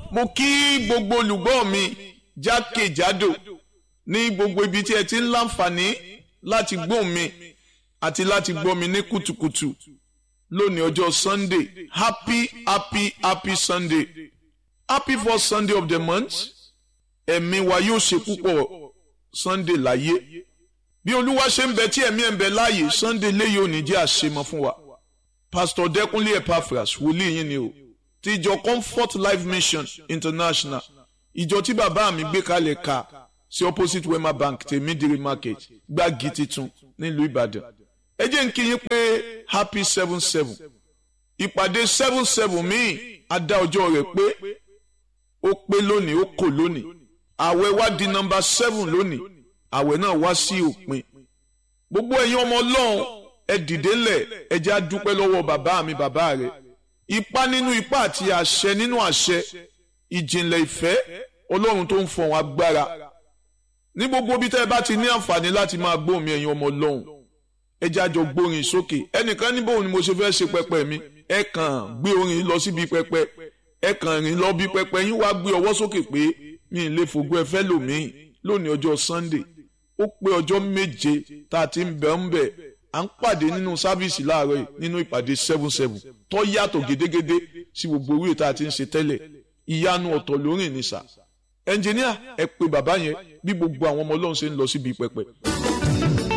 mo kí gbogbo olùgbọ́ mi jákèjádò ní gbogbo ibi tí ẹ ti ń láǹfààní láti gbọ́ mi àti láti gbọ́ mi ní kùtùkùtù lónìí ọjọ́ sunday happy happy happy sunday happy first sunday of the month ẹ̀mí wa yóò ṣe púpọ̀ sunday láyé bí olúwa ṣe ń bẹ tí ẹ̀mí ẹ̀ ń bẹ láàyè sunday léyìí òní jẹ́ àṣemọ fún wa pastor dẹkùnlé epaphras wòlíì yín ni o ti ìjọ comfort life mission international ìjọ tí bàbá mi gbé kalẹ̀ ka sí opposite wema bank tèmídìrí market gbági titun nílùú ìbàdàn ẹ jẹ́ ń kí yín pé happy seven seven ìpàdé seven seven míì á dá ọjọ́ rẹ̀ pé ó pé lónìí ó kò lónìí àwẹ̀ wá di nọ́mbà seven lónìí àwẹ̀ náà wá sí òpin gbogbo ẹ̀yin ọmọ ọlọ́run ẹ dìde ńlẹ̀ ẹ jẹ́ á dúpẹ́ lọ́wọ́ bàbá mi bàbá rẹ̀ ipá nínú ipá àti àṣẹ nínú àṣẹ ìjìnlẹ̀ ìfẹ́ ọlọ́run tó ń fọ̀hún agbára ní gbogbo bí tẹ́ ẹ bá ti ní àǹfààní láti máa gbóhùn mi ẹ̀yin ọmọ ọlọ́run ẹ jẹ́ àjọ gbórin sókè ẹnìkan ní bóun ni mo ṣe fẹ́ ṣe pẹpẹ mi ẹ kàn gbé orin lọ síbi pẹpẹ ẹ kàn rìn lọ bí pẹpẹ yín wá gbé ọwọ́ sókè pé mi ì lè fògo ẹ fẹ́ lòmíì lónìí ọjọ́ Sunday ó pé ọjọ́ méje tá a ti ń bẹ̀ ń bẹ̀ à ń pàdé nínú sáfíìsì láàárọ̀ yìí nínú ìpàdé seven seven tó yàtọ̀ gédégédé sí gbogbo orí tá a ti ń ṣe tẹ́lẹ̀ ìyanu ọ̀tọ̀ lórí ìnísà ẹnjìníà ẹ pé bàbá yẹn bí gbogbo àwọn ọmọ ọlọ́run ṣe ń lọ síbi pẹpẹ.